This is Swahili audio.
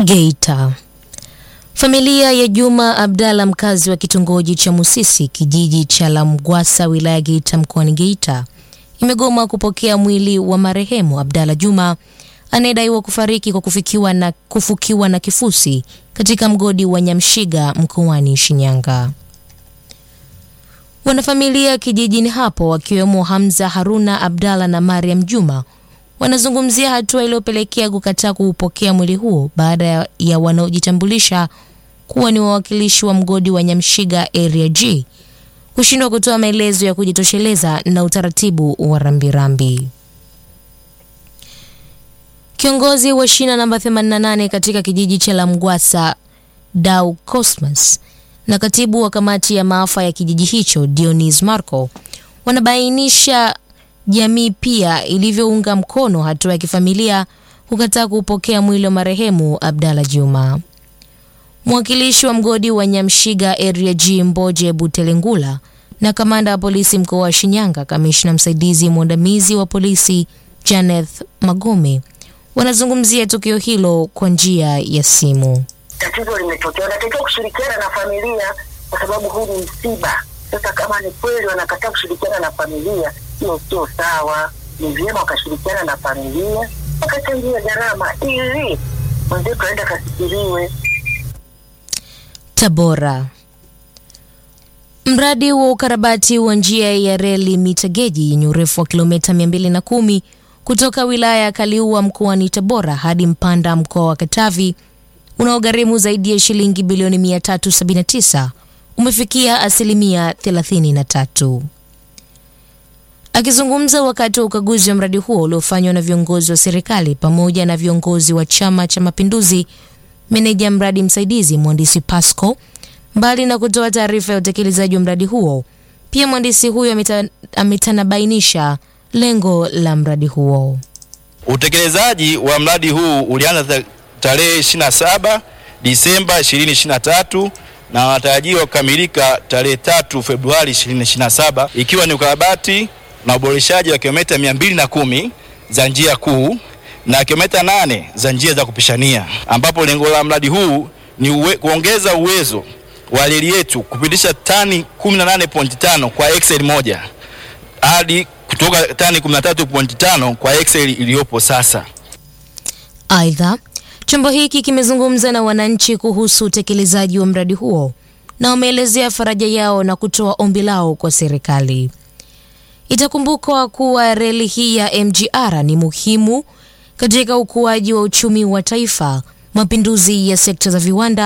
Geita. Familia ya Juma Abdalla mkazi wa kitongoji cha Musisi kijiji cha Lamgwasa wilaya Geita mkoani Geita imegoma kupokea mwili wa marehemu Abdalla Juma anayedaiwa kufariki kwa kufikiwa na, kufukiwa na kifusi katika mgodi wa Nyamshiga mkoani Shinyanga. Wanafamilia kijijini hapo wakiwemo Hamza Haruna Abdalla na Mariam Juma wanazungumzia hatua iliyopelekea kukataa kuupokea mwili huo baada ya, ya wanaojitambulisha kuwa ni wawakilishi wa mgodi wa Nyamshiga Area G kushindwa kutoa maelezo ya kujitosheleza na utaratibu wa rambirambi. Kiongozi wa shina namba 88 katika kijiji cha Lamgwasa Dau Cosmas na katibu wa kamati ya maafa ya kijiji hicho Dionis Marco wanabainisha jamii pia ilivyounga mkono hatua ya kifamilia kukataa kupokea mwili wa marehemu Abdalla Juma. Mwakilishi wa mgodi wa Nyamshiga Area G Mboje Butelengula na kamanda wa polisi mkoa wa Shinyanga, kamishna msaidizi mwandamizi wa polisi Janeth Magome wanazungumzia tukio hilo kwa njia ya simu. Tatizo limetokea, wanatakiwa kushirikiana na familia kwa sababu huu ni msiba. Sasa kama ni kweli wanakataa kushirikiana na familia, hiyo sio sawa. Ni vyema wakashirikiana na familia, wakachangia gharama ili mwenzetu aenda kasikiliwe. Tabora. Mradi wa ukarabati wa njia ya reli mita geji yenye urefu wa kilomita 210 kutoka wilaya ya Kaliua mkoani Tabora hadi Mpanda mkoa wa Katavi unaogharimu zaidi ya shilingi bilioni 379 umefikia asilimia 33. Akizungumza wakati wa ukaguzi wa mradi huo uliofanywa na viongozi wa serikali pamoja na viongozi wa Chama cha Mapinduzi, meneja mradi msaidizi mhandisi Pasco, mbali na kutoa taarifa ya utekelezaji wa mradi huo, pia mhandisi huyo ameta, ametanabainisha lengo la mradi huo. Utekelezaji wa mradi huu ulianza tarehe 27 Disemba 2023 na wanatarajiwa kukamilika tarehe 3 Februari 2027 ikiwa ni ukarabati na uboreshaji wa kilomita 210 za njia kuu na kilomita 8 za njia za kupishania, ambapo lengo la mradi huu ni uwe, kuongeza uwezo wa reli yetu kupitisha tani 18.5 kwa excel moja hadi kutoka tani 13.5 kwa excel iliyopo sasa. Aidha, chombo hiki kimezungumza na wananchi kuhusu utekelezaji wa mradi huo na wameelezea faraja yao na kutoa ombi lao kwa serikali. Itakumbukwa kuwa reli hii ya MGR ni muhimu katika ukuaji wa uchumi wa taifa, mapinduzi ya sekta za viwanda